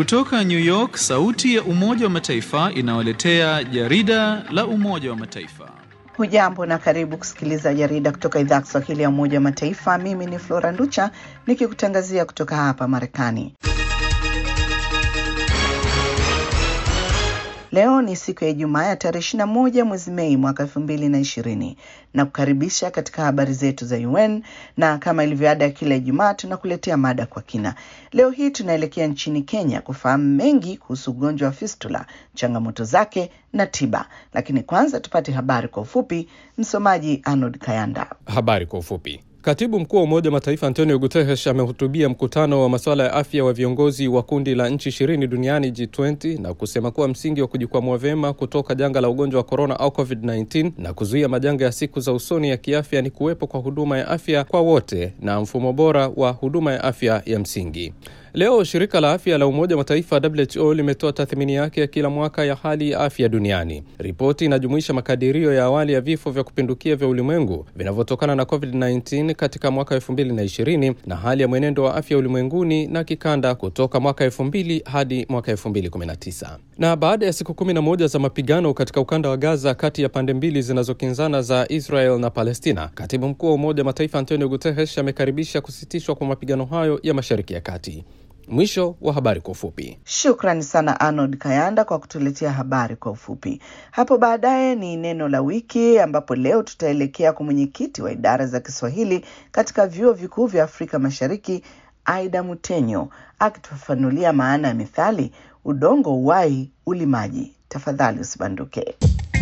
Kutoka New York, sauti ya Umoja wa Mataifa inawaletea jarida la Umoja wa Mataifa. Hujambo na karibu kusikiliza jarida kutoka idhaa ya Kiswahili ya Umoja wa Mataifa. Mimi ni Flora Nducha nikikutangazia kutoka hapa Marekani. Leo ni siku ya Ijumaa ya tarehe ishirini na moja mwezi Mei mwaka elfu mbili na ishirini na kukaribisha katika habari zetu za UN na kama ilivyoada ya kila Ijumaa tunakuletea mada kwa kina. Leo hii tunaelekea nchini Kenya kufahamu mengi kuhusu ugonjwa wa fistula, changamoto zake na tiba, lakini kwanza tupate habari kwa ufupi. Msomaji Arnold Kayanda. Habari kwa ufupi. Katibu mkuu wa Umoja wa Mataifa Antonio Guterres amehutubia mkutano wa masuala ya afya wa viongozi wa kundi la nchi ishirini duniani G20 na kusema kuwa msingi wa kujikwamua vyema kutoka janga la ugonjwa wa korona au COVID-19 na kuzuia majanga ya siku za usoni ya kiafya ni kuwepo kwa huduma ya afya kwa wote na mfumo bora wa huduma ya afya ya msingi. Leo shirika la afya la Umoja wa Mataifa WHO limetoa tathmini yake ya kila mwaka ya hali ya afya duniani. Ripoti inajumuisha makadirio ya awali ya vifo vya kupindukia vya ulimwengu vinavyotokana na COVID-19 katika mwaka 2020 na hali ya mwenendo wa afya ulimwenguni na kikanda kutoka mwaka 2000 hadi mwaka 2019. Na baada ya siku 11 za mapigano katika ukanda wa Gaza kati ya pande mbili zinazokinzana za Israel na Palestina, katibu mkuu wa Umoja wa Mataifa Antonio Guterres amekaribisha kusitishwa kwa mapigano hayo ya Mashariki ya Kati. Mwisho wa habari kwa ufupi. Shukrani sana Arnold Kayanda kwa kutuletea habari kwa ufupi. Hapo baadaye ni neno la wiki, ambapo leo tutaelekea kwa mwenyekiti wa idara za Kiswahili katika vyuo vikuu vya Afrika Mashariki, Aida Mutenyo, akitufafanulia maana ya methali udongo uwai ulimaji. Tafadhali usibanduke.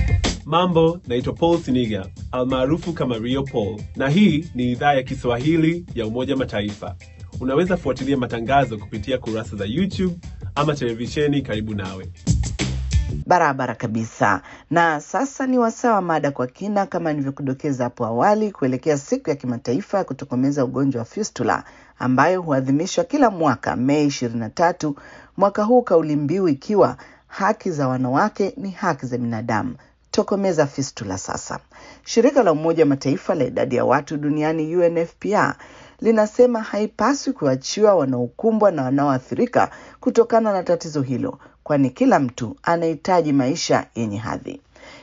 Mambo, naitwa Paul Siniga almaarufu kama Rio Paul, na hii ni idhaa ya Kiswahili ya Umoja Mataifa. Unaweza fuatilia matangazo kupitia kurasa za YouTube ama televisheni karibu nawe. Barabara kabisa. Na sasa ni wasaa wa mada kwa kina, kama nilivyokudokeza hapo awali, kuelekea siku ya kimataifa ya kutokomeza ugonjwa wa fistula ambayo huadhimishwa kila mwaka Mei ishirini na tatu, mwaka huu kauli mbiu ikiwa haki za wanawake ni haki za binadamu. Tokomeza fistula sasa. Shirika la Umoja wa Mataifa la idadi ya watu duniani UNFPA linasema haipaswi kuachiwa wanaokumbwa na wanaoathirika kutokana na tatizo hilo, kwani kila mtu anahitaji maisha yenye hadhi.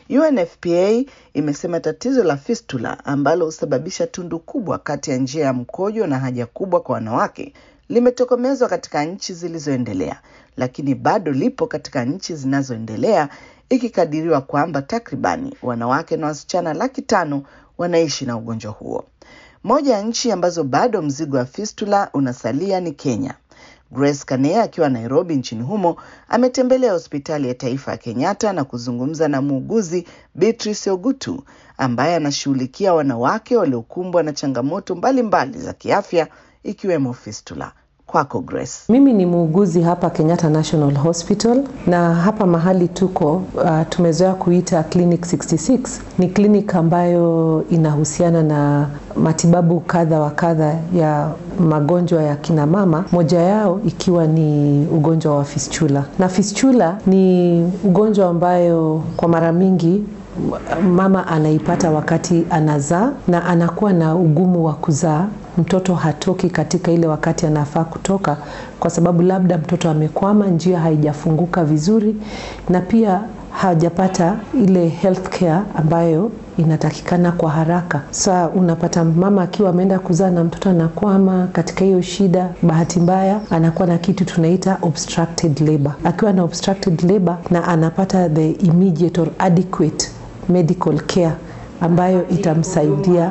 UNFPA imesema tatizo la fistula ambalo husababisha tundu kubwa kati ya njia ya mkojo na haja kubwa kwa wanawake limetokomezwa katika nchi zilizoendelea, lakini bado lipo katika nchi zinazoendelea, ikikadiriwa kwamba takribani wanawake na wasichana laki tano wanaishi na ugonjwa huo. Moja ya nchi ambazo bado mzigo wa fistula unasalia ni Kenya. Grace Kanea akiwa Nairobi nchini humo ametembelea hospitali ya taifa ya Kenyatta na kuzungumza na muuguzi Beatrice Ogutu ambaye anashughulikia wanawake waliokumbwa na changamoto mbalimbali mbali za kiafya ikiwemo fistula. Kwako Grace. Mimi ni muuguzi hapa Kenyatta National Hospital na hapa mahali tuko uh, tumezoea kuita Clinic 66. Ni clinic ambayo inahusiana na matibabu kadha wa kadha ya magonjwa ya kina mama, moja yao ikiwa ni ugonjwa wa fistula. Na fistula ni ugonjwa ambayo kwa mara mingi mama anaipata wakati anazaa na anakuwa na ugumu wa kuzaa mtoto hatoki katika ile wakati anafaa kutoka, kwa sababu labda mtoto amekwama, njia haijafunguka vizuri, na pia hajapata ile health care ambayo inatakikana kwa haraka. Sa unapata mama akiwa ameenda kuzaa na mtoto anakwama katika hiyo shida, bahati mbaya anakuwa na kitu tunaita obstructed labor. Akiwa na obstructed labor na anapata the immediate or adequate medical care ambayo itamsaidia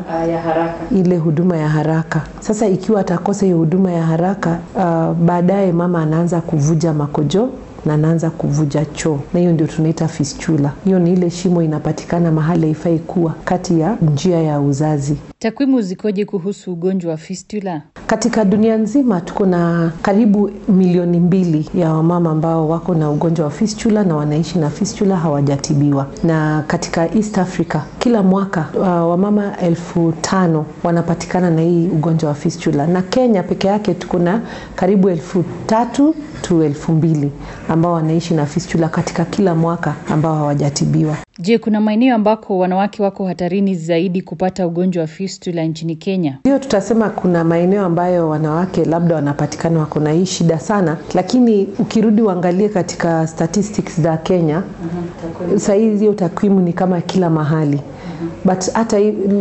ile huduma ya haraka. Sasa ikiwa atakosa hiyo huduma ya haraka uh, baadaye mama anaanza kuvuja makojo na anaanza kuvuja choo, na hiyo ndio tunaita fistula. Hiyo ni ile shimo inapatikana mahali haifai kuwa kati ya njia ya uzazi. Takwimu zikoje kuhusu ugonjwa wa fistula? Katika dunia nzima tuko na karibu milioni mbili ya wamama ambao wako na ugonjwa wa fistula na wanaishi na fistula hawajatibiwa. Na katika East Africa kila mwaka uh, wamama elfu tano wanapatikana na hii ugonjwa wa fistula, na Kenya peke yake tuko na karibu elfu tatu watu elfu mbili ambao wanaishi na fistula katika kila mwaka ambao hawajatibiwa. Je, kuna maeneo ambako wanawake wako hatarini zaidi kupata ugonjwa wa fistula nchini Kenya? Ndio tutasema kuna maeneo ambayo wanawake labda wanapatikana wako na hii shida sana, lakini ukirudi uangalie katika statistics za Kenya sahii hiyo takwimu ni kama kila mahali but hata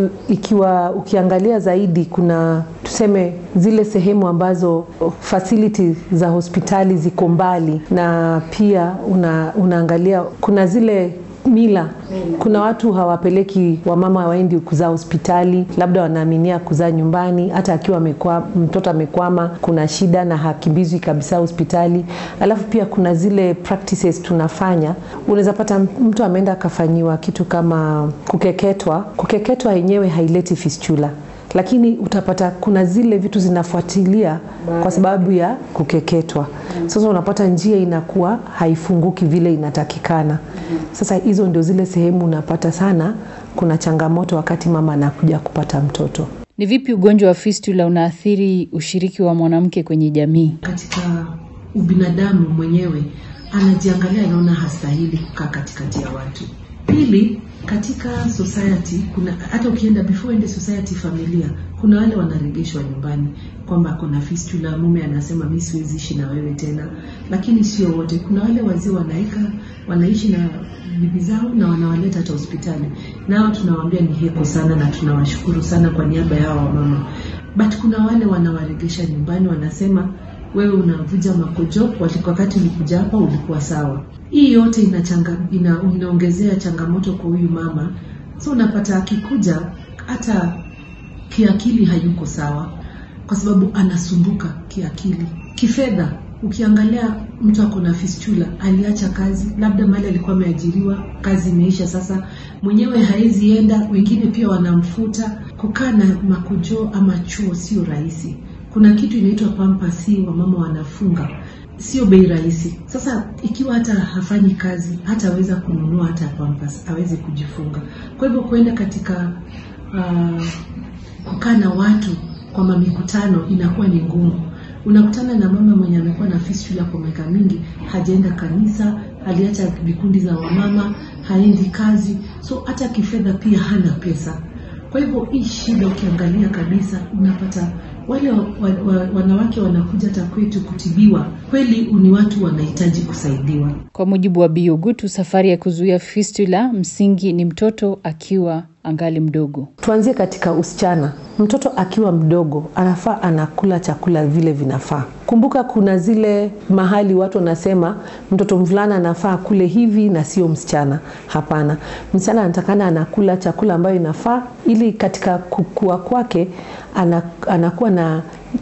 ikiwa ukiangalia zaidi kuna tuseme zile sehemu ambazo facility za hospitali ziko mbali na pia una, unaangalia kuna zile mila kuna watu hawapeleki wamama waendi kuzaa hospitali labda wanaaminia kuzaa nyumbani hata akiwa amekwa, mtoto amekwama kuna shida na hakimbizwi kabisa hospitali alafu pia kuna zile practices tunafanya unaweza pata mtu ameenda akafanyiwa kitu kama kukeketwa kukeketwa yenyewe haileti fistula lakini utapata kuna zile vitu zinafuatilia kwa sababu ya kukeketwa sasa unapata njia inakuwa haifunguki vile inatakikana sasa hizo ndio zile sehemu unapata sana kuna changamoto wakati mama anakuja kupata mtoto Ni vipi ugonjwa wa fistula unaathiri ushiriki wa mwanamke kwenye jamii? katika ubinadamu mwenyewe anajiangalia anaona hastahili kukaa katikati ya watu pili katika society kuna hata ukienda before ende society familia kuna wale wanaregeshwa nyumbani kwamba kuna fistula mume anasema mi siwezi ishi na wewe tena lakini sio wote kuna wale wazee wanaika wanaishi na bibi zao na wanawaleta hata hospitali nao tunawaambia ni heko sana na tunawashukuru sana kwa niaba yao wamama but kuna wale wanawaregesha nyumbani wanasema wewe unavuja makojo wakati ulikuja hapa ulikuwa sawa hii yote inachanga, ina, inaongezea changamoto kwa huyu mama so unapata akikuja hata kiakili hayuko sawa kwa sababu anasumbuka kiakili kifedha ukiangalia mtu ako na fistula aliacha kazi labda mali alikuwa ameajiriwa kazi imeisha sasa mwenyewe haezi enda wengine pia wanamfuta kukaa na makujo ama chuo sio rahisi kuna kitu inaitwa pampasi wamama wanafunga sio bei rahisi sasa ikiwa hata hafanyi kazi hataweza kununua hata pampas aweze kujifunga kwa hivyo kuenda katika uh, kukaa na watu kwa mamikutano inakuwa ni ngumu unakutana na mama mwenye amekuwa na fistula kwa miaka mingi hajaenda kanisa aliacha vikundi za wamama haendi kazi so hata kifedha pia hana pesa kwa hivyo hii shida ukiangalia kabisa unapata wale wa, wa, wa, wanawake wanakuja hata kwetu kutibiwa kweli ni watu wanahitaji kusaidiwa Kwa mujibu wa Biogutu, safari ya kuzuia fistula msingi ni mtoto akiwa angali mdogo. tuanzie katika usichana mtoto akiwa mdogo anafaa anakula chakula vile vinafaa kumbuka kuna zile mahali watu wanasema mtoto mvulana anafaa kule hivi na sio msichana hapana msichana anatakana anakula chakula ambayo inafaa ili katika kukua kwake ana, anakuwa na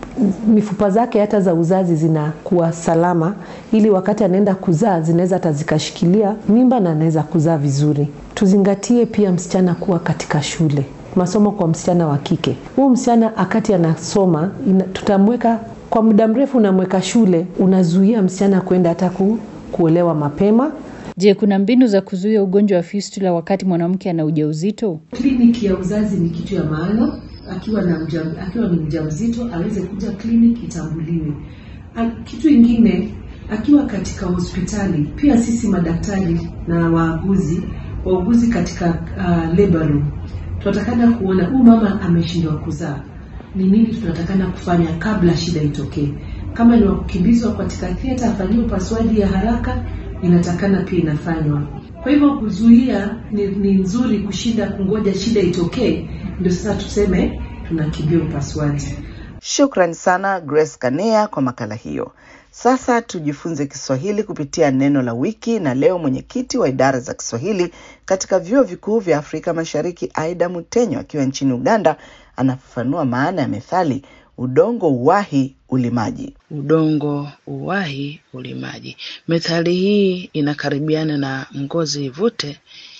mifupa zake hata za uzazi zinakuwa salama ili wakati anaenda kuzaa zinaweza hata zikashikilia mimba na anaweza kuzaa vizuri tuzingatie pia msichana kuwa katika shule masomo kwa msichana wa kike huu msichana akati anasoma ina, tutamweka kwa muda mrefu unamweka shule unazuia msichana kwenda hata ku, kuolewa mapema Je, kuna mbinu za kuzuia ugonjwa wa fistula wakati mwanamke ana ujauzito? kliniki ya uzazi ni kitu ya maana akiwa na mja, akiwa ni mjamzito aweze kuja kliniki itambuliwe A- kitu ingine akiwa katika hospitali pia sisi madaktari na waaguzi wauguzi katika uh, labor room tunatakana kuona huyu mama ameshindwa kuzaa ni nini tunatakana kufanya kabla shida itokee kama ni wakukimbizwa katika theatre afanyiwe upasuaji ya haraka inatakana pia inafanywa kwa hivyo kuzuia ni, ni nzuri kushinda kungoja shida itokee ndio sasa tuseme tunakimbia upasuaji Shukrani sana Grace Kanea kwa makala hiyo. Sasa tujifunze Kiswahili kupitia neno la wiki, na leo mwenyekiti wa idara za Kiswahili katika vyuo vikuu vya Afrika Mashariki, Aida Mutenyo akiwa nchini Uganda, anafafanua maana ya methali udongo uwahi ulimaji. udongo uwahi ulimaji. Methali hii inakaribiana na ngozi ivute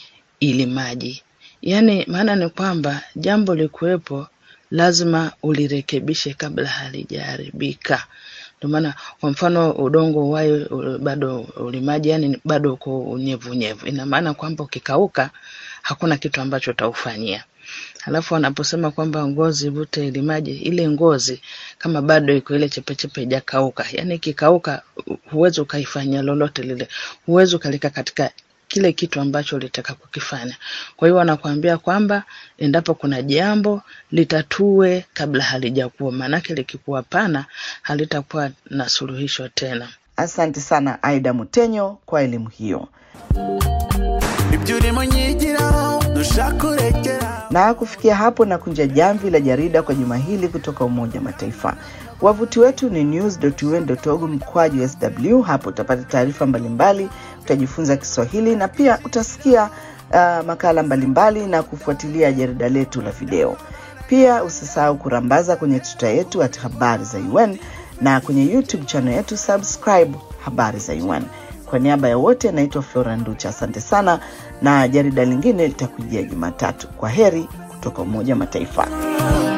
ili maji, yaani maana ni kwamba jambo likuwepo lazima ulirekebishe kabla halijaharibika. Ndio maana kwa mfano udongo uwahi u- bado ulimaji, yani bado uko unyevu unyevu, ina maana kwamba ukikauka hakuna kitu ambacho utaufanyia. Alafu wanaposema kwamba ngozi ivute ili maji, ile ngozi kama bado iko ile chepechepe ijakauka, yani ikikauka huwezi ukaifanyia lolote lile, huwezi ukalika katika kile kitu ambacho ulitaka kukifanya. Kwa hiyo wanakuambia kwamba endapo kuna jambo litatue kabla halijakuwa, maanake likikuwa pana halitakuwa na suluhisho tena. Asante sana Aida Mutenyo kwa elimu hiyo. ibyo urimo nyigiraho dushaka urekera Na kufikia hapo na kunja jamvi la jarida kwa juma hili kutoka Umoja wa Mataifa. Wavuti wetu ni news.un.org mkwaju sw. Hapo utapata taarifa mbalimbali, utajifunza Kiswahili na pia utasikia uh, makala mbalimbali na kufuatilia jarida letu la video. Pia usisahau kurambaza kwenye tuta yetu at habari za UN na kwenye YouTube channel yetu subscribe habari za UN. Kwa niaba ya wote, naitwa Flora Nducha. Asante sana, na jarida lingine litakujia Jumatatu. Kwa heri kutoka Umoja wa Mataifa.